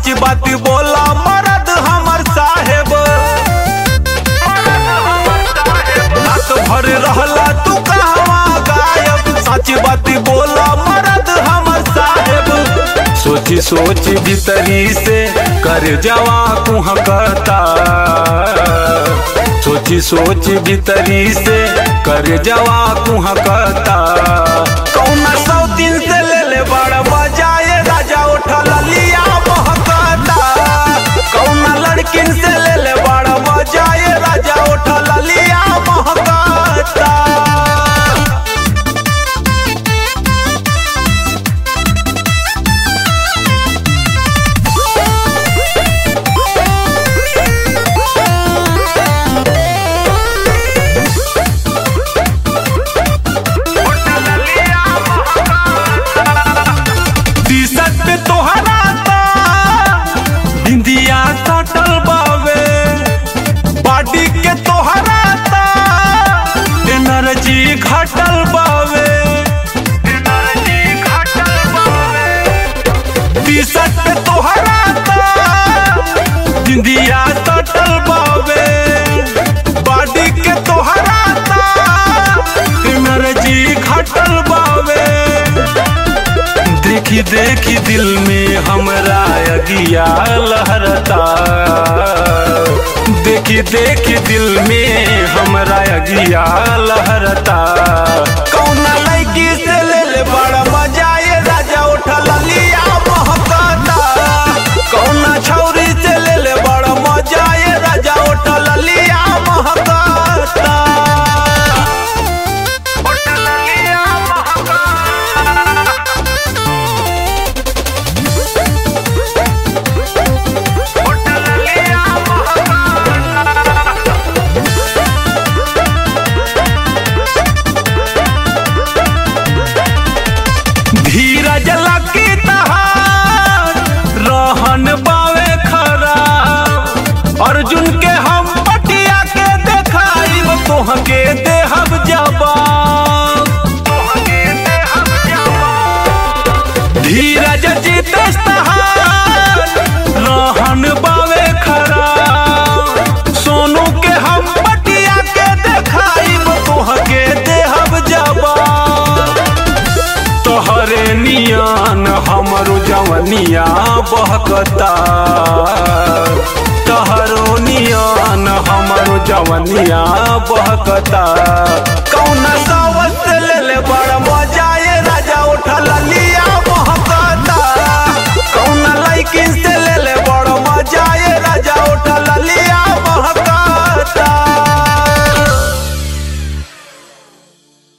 सच बात बोला मरद हमर साहेब रात भर रहला तू कहवा गायब सच बात बोला मरद हमर साहेब सोची सोच भीतरी से कर जवा कुहकता सोची सोच भीतरी से कर जवा कुहकता कौना सौ दिन से ले ले बड़ बजाए राजा उठल लिया महकता कौना लड़किन से ले ले बड़ बजाए राजा उठल लिया महकता टी-शर्ट पे तोहरा ता बिंदिया सटल बावे बॉडी के तोहरा ता एनर्जी घटल बावे एनर्जी घटल बावे टी-शर्ट पे तोहरा ता बिंदिया सटल बावे बॉडी के तोहरा ता एनर्जी घटल बावे देखी देखी दिल में हमरा अगिया लहरता देखी देखी दिल में हमरा अगिया लहरता कौना लड़की से ले ले बड़ा मजा ये राजा उठल लिया महकता कौना छौरी से ले ले बड़ा मजा ये राजा उठल लिया महकता उठल लिया महकता धीरज लकी तहार रहन बावे खराब अर्जुन के हम पटिया के देखाइब तोहके देहब जवाब धीरज जीतेश तहार रहन बावे खराब सोनू के हम पटिया के देखाइब तोहके देहब जवाब तोहरे नियान हमरो जवनिया बहकता तोहरो नियान हमरो जवनिया बहकता